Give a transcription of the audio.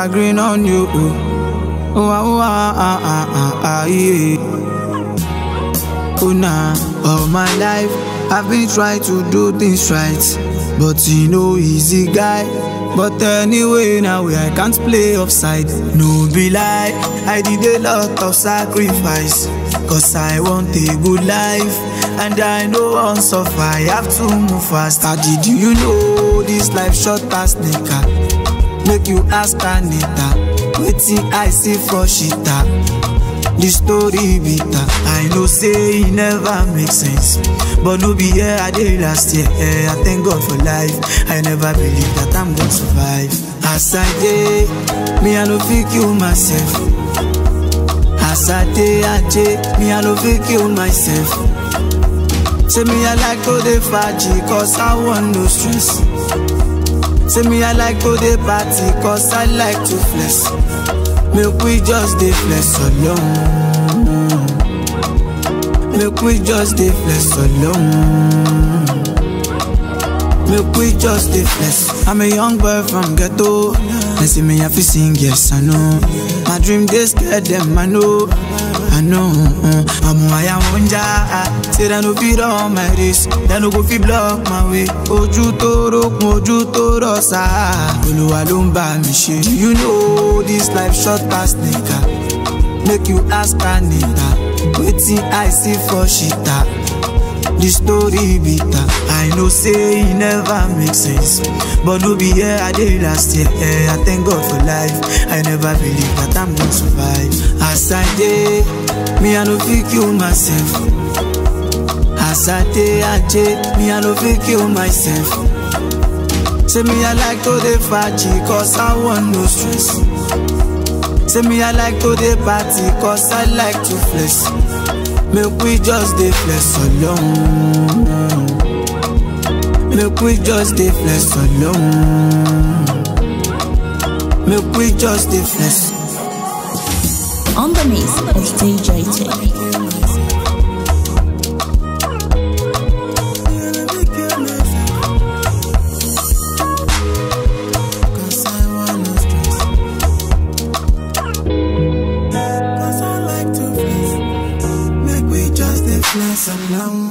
green on you. Oh, oh, ah, ah, ah, ah, ah, ah, yeah. Oh, nah, all my life I've been trying to do things right, but you know, easy guy. But anyway, now I can't play offside. No be lie, I did a lot of sacrifice. Cause I want a good life. And I know once suffer, I have to move fast. How did you know this life short as nigga? Make you ask Anita. Waiting I see for shita. The story bitter. I know say it never make sense. But no be here I did last year. Eh, I thank God for life. I never believe that I'm gonna survive. As I did, me I no fit kill myself. As I did, I did, me I no fit kill myself. Say me I like to the faji cause I want no stress. Say me I like to the party cause I like to flex. Make we just dey flex alone. Make we just dey flex alone. Make we just dey flex. I'm a young boy from ghetto. They see me have to sing, yes I know. My dream they scared them, I know. I know. Uh, I'm why I want ya. Say they no fit on my race. They no go fit block my way. Ojú tó rókun, ojú tó rọ̀ṣà. Olúwa ló ń bá mi ṣe. Do you know this life short as nigga? Make you ask Anita. Wetin I see for shita. The story bitter. I know say it never make sense. But no be here I did last year. Eh, I thank God for life. I never believe that I'm gonna survive. As I did, me I no fit kill myself. As I did, I did, me I no fit kill myself. Say me I like to the faji cause I want no stress. Say me I like to the party cause I like to flex. Make we just dey flex alone. Make we just dey flex alone. Make we just dey flex. On the mix is DJ T. Cause I want no stress. Cause I like to flex. Make we just dey flex alone.